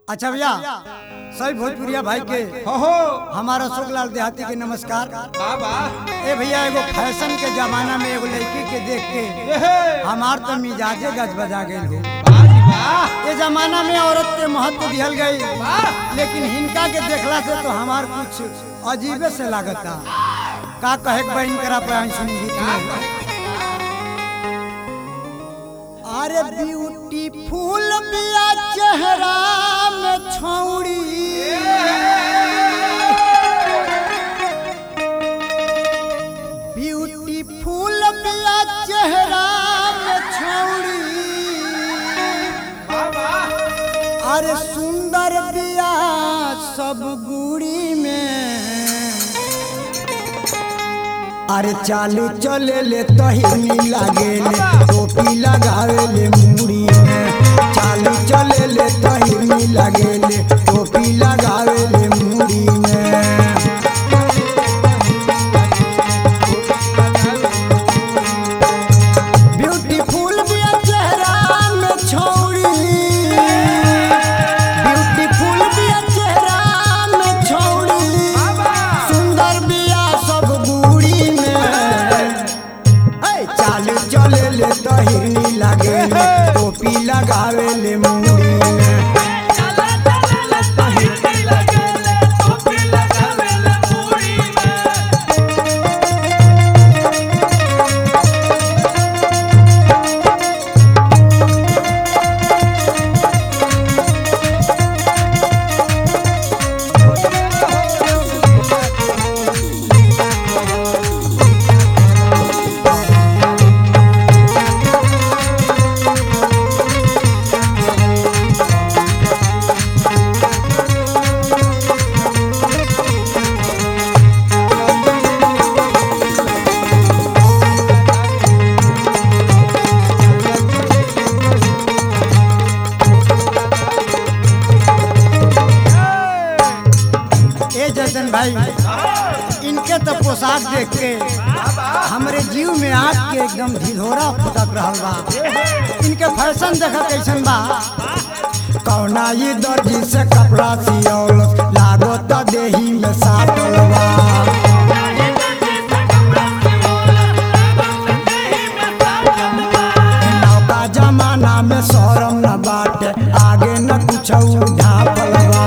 अच्छा भैया सभी भोजपुरिया भाई के हो हो हमारा अशोक लाल देहाती के नमस्कार बाबा ए भैया एगो फैशन के जमाना में एगो लड़की के देख के एहे हमार तो मिजाजे गज बजा गई हो बाजी वाह ये जमाना में औरत के महत्व दिहल गई वाह लेकिन हिनका के देखला से तो हमार कुछ अजीबे से लागता का कहे के बहन करा पे आई सुनी गीत में अरे ब्यूटीफुल बिया चेहरा में छौड़ी ब्यूटीफुल बिया चेहरा में छौड़ी बाबा अरे सुंदर बिया सब गुड़ी में अरे चालू चले ले तहिनी लागे ले टोपी लगावे ले मुड़ी में चालू चले ले तहिनी लागे ले टोपी लगावे ले मुड़ी में ब्यूटीफुल बिया चेहरा में छौड़ी ब्यूटीफुल बिया चेहरा में छौड़ी सुंदर बिया सब गुड़ी में ए, चालू चले ले तहिनी लागे ले टोपी लगावे ले मुड़ी में ए जतन भाई इनके तो पोशाक देख के हमरे जीव में आग के एकदम ढिढोरा फुटक रहल बा इनके फैशन देखा कैसन बा कौना ये दर्जी से कपड़ा सियौल लागो त देही में साटल बा नौका जमाना में शरम न बाटे आगे न कुछ ढापल बा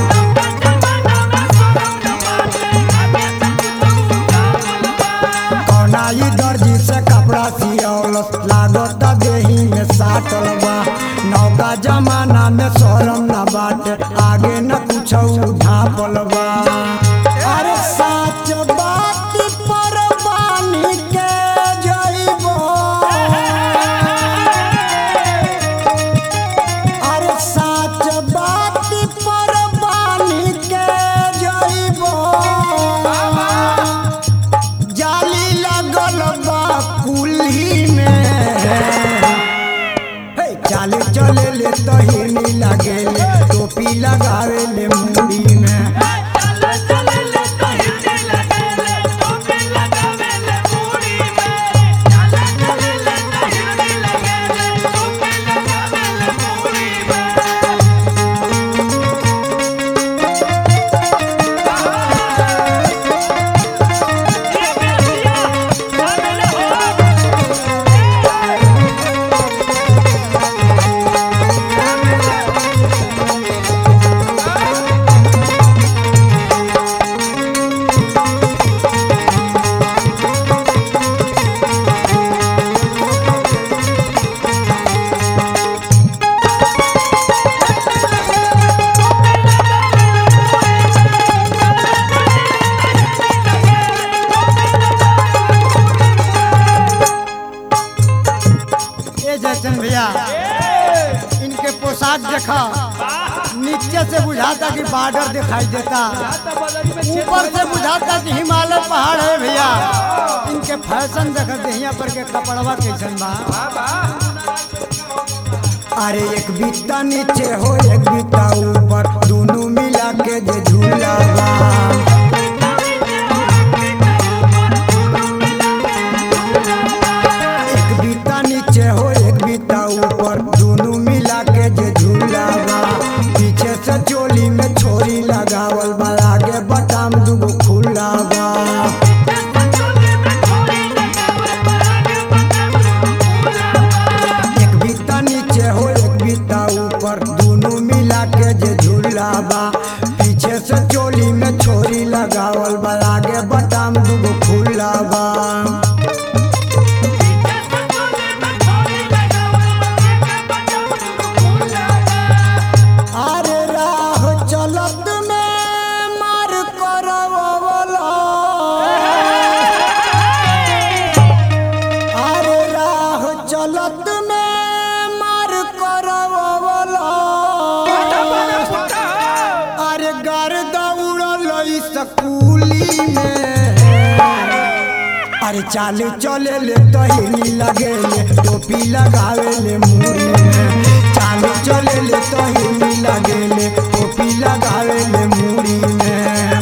कौना ई दर्जी से कपड़ा सियौल लागत देही में साटल बा नौका जमाना में शरम न बाटे आगे न कुछ ढापल बा अरे साच बात पर बानी के जइबो अरे साच बात पर बानी के जइबो जाली लगल बा कुल्ही में हे चाले चले ले तहिनी लगे ले टोपी लगावे ले मुड़ी में ए जयचंद भैया इनके पोशाक देखा नीचे से बुझाता कि बॉर्डर दिखाई देता ऊपर से बुझाता कि हिमालय पहाड़ है भैया इनके फैशन देख देहिया पर के कपड़वा कैसन बा अरे एक बित्ता नीचे हो एक बित्ता ऊपर दोनों मिला के जे झूला बा एक बित्ता नीचे हो एक बित्ता ऊपर दोनों मिला के जे झूला बा पीछे से चोली में छोरी लगावल बा आगे बटाम दुगो खुला बा एक बीता नीचे हो एक बीता ऊपर दोनों मिला के जे झूला बा पीछे से चोली में छोरी लगावल बा आगे बटाम दुगो खुला बा अरे राह चलत में मार करवला अरे राह चलत में मार करवला अरे गर दौड़ल स्कूली में अरे चाले चले ले तहिनी लगे ले टोपी लगावे ले मुड़ी में चाले चले ले तहिनी लगे ले टोपी लगावे ले मुड़ी में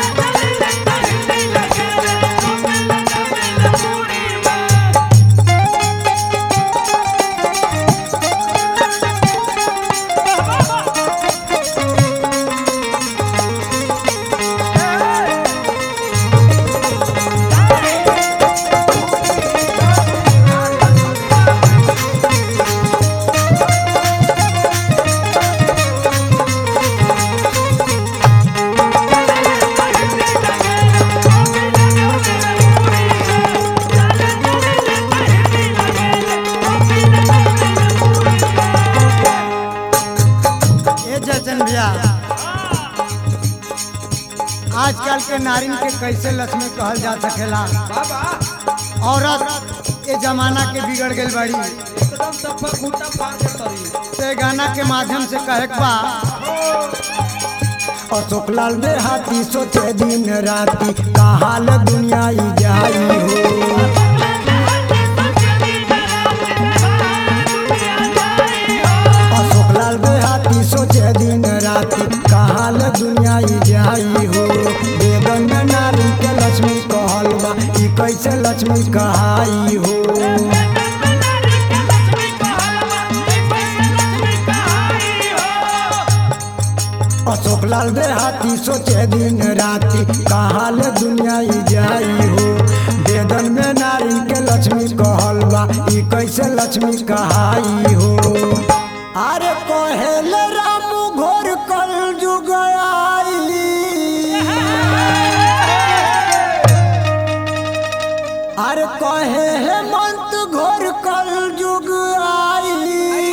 ए जजन भैया आजकल के नारिन के कैसे लक्ष्मी कहल जा सकेला औरत ये जमाना के बिगड़ गई बड़ी एकदम सफा खूटा फाड़ के तरी ते गाना के माध्यम से कहे के बा अशोक लाल देहाती सोचे दिन राती कहाल दुनिया ई जाई हो अशोक लाल देहाती सोचे दिन राती कहाल दुनिया ई जाई हो बेगन में नारी के लक्ष्मी कहल बा ई कैसे लक्ष्मी कहाई हो अशोक लाल देहाती सोचे दिन राती कहाल दुनिया ई जाई हो वेदन में नारी के लक्ष्मी कहल बा ई कैसे लक्ष्मी कहाई हो अरे कहेल राम घोर कल जुग आई अरे कहे हेमंत घोर कल जुग आई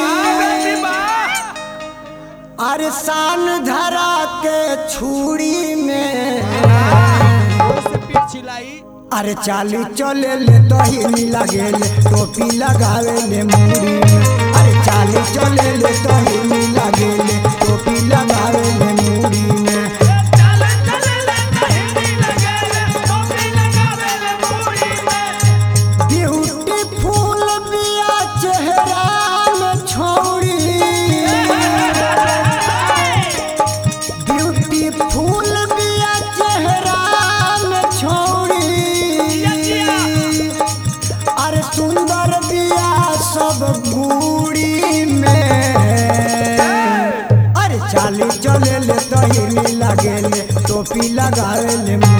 अरे शान धरा के छुरी में से पीठ छिलाई अरे चाली चले ले दही लगे ले टोपी लगावे ले मुड़ी में अरे चाली चले ले दही लगे ले टोपी लगावे ले मुड़ी में ब्यूटीफुल बिया चेहरा में छोड़ी ब्यूटीफुल बिया चेहरा में छोड़ी अरे सुंदर बिया सब बूढ़ी में अरे चाली चले ले तहिनी लगे ले टोपी लगावे ले